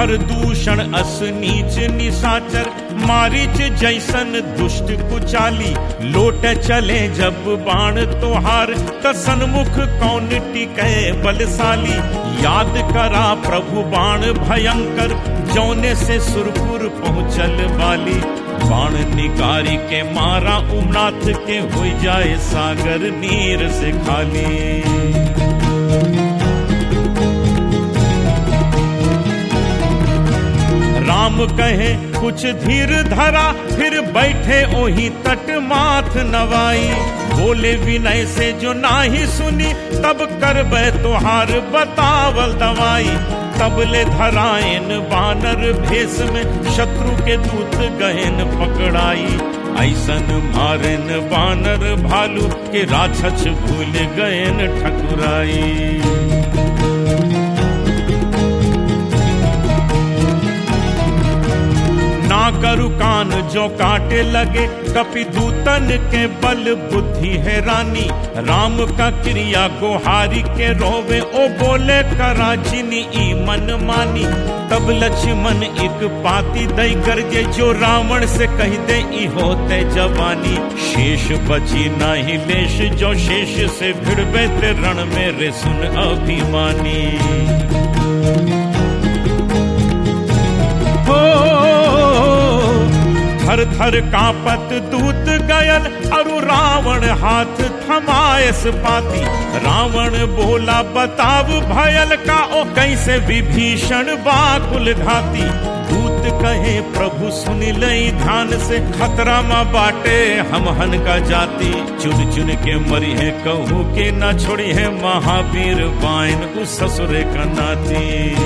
कर दूषण अस नीच निशाचर मारिच जैसन दुष्ट कुचाली लोट चले जब बाण तोहार त सन्मुख कौन टिके बलशाली याद करा प्रभु बाण भयंकर जौने से सुरपुर पहुँचल बाली बाण निकारी के मारा उमनाथ के हो जाए सागर नीर से खाली राम कहे कुछ धीर धरा फिर बैठे ओही तट माथ नवाई बोले विनय से जो नाही सुनी तब करबे तोहार बतावल दवाई तबले धरायन बानर भेष में शत्रु के दूत गहन पकड़ाई ऐसन मारन बानर भालू के राक्षस भूल गयन ठकुराई ना करु कान जो काटे लगे कपि दूतन के बल बुद्धि है रानी राम का क्रिया गोहारी के रोवे ओ बोले करा जिनी ई मन मानी तब लक्ष्मण एक पाती दई करजे जो रावण से कह दे ई होते जवानी शेष बची नाही लेश जो शेष से भिड़बे ते रण में रे सुन अभिमानी थर थर कापत दूत गयल अरु रावण हाथ थमायस पाती रावण बोला बताव भयल का ओ कैसे विभीषण बाकुल घाती दूत कहे प्रभु सुन लई ध्यान से खतरा मा बाटे हम हन का जाति चुन चुन के मरी है कहू के न छोड़ी है महावीर बाइन उस ससुरे का नाती